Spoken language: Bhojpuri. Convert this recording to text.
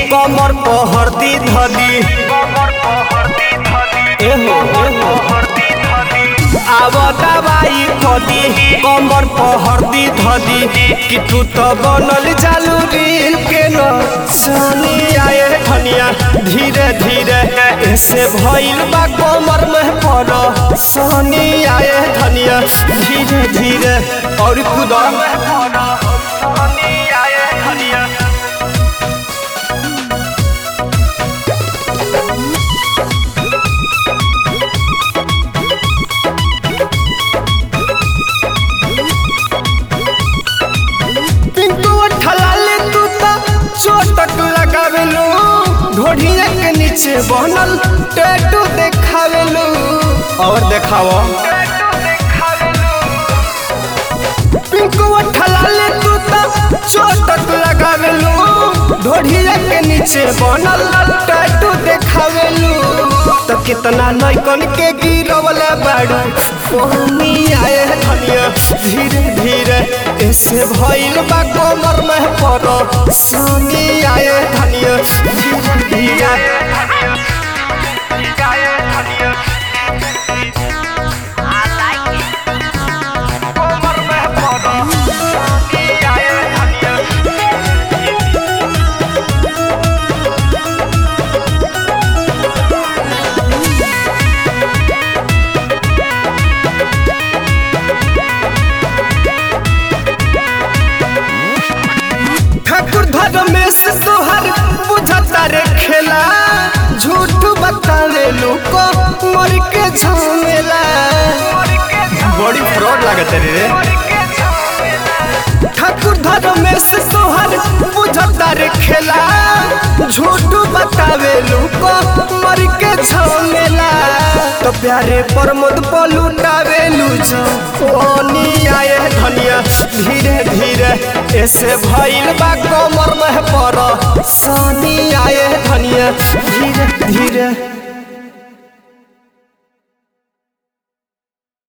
कमर पहरदी धदी एहो एहो आव दवाई कदी कमर पहरदी धदी कि तू तो बनल चालू रील के न सनी आए धनिया धीरे धीरे ऐसे भइल बा कमर में पर सनी आए धनिया धीरे धीरे और खुदा सनी आए धनिया पिंटू ठलाले तू त चोटक लगावेलू ढोढ़िया के नीचे बनल टैटू देखावेलू और देखाओ पिंटू ठलाले तू त चोटक लगावेलू ढोढ़िया के नीचे बनल टैटू देखावेलू तो कितना नैकन के गिरवले बाड़ू पानी आए धनिया धीरे धीरे ऐसे भइल बा कमर में पर सानी आए धनिया धीरे धीरे कमर में पर सानी आए धनिया ठाकुर धर्मेश तोहर बुझता रे खेला झूठ बतावे लोग मर के झमेला बड़ी फ्रॉड लागत रे ठाकुर धर्मेश तोहर बुझता रे खेला झूठ बतावे लोग मर के झमेला तो प्यारे प्रमोद पलुटावे लूझो ओनी आए धनिया धीरे धीरे ऐसे भइल बा कमर में पर सानी आए धनिया धीरे धीरे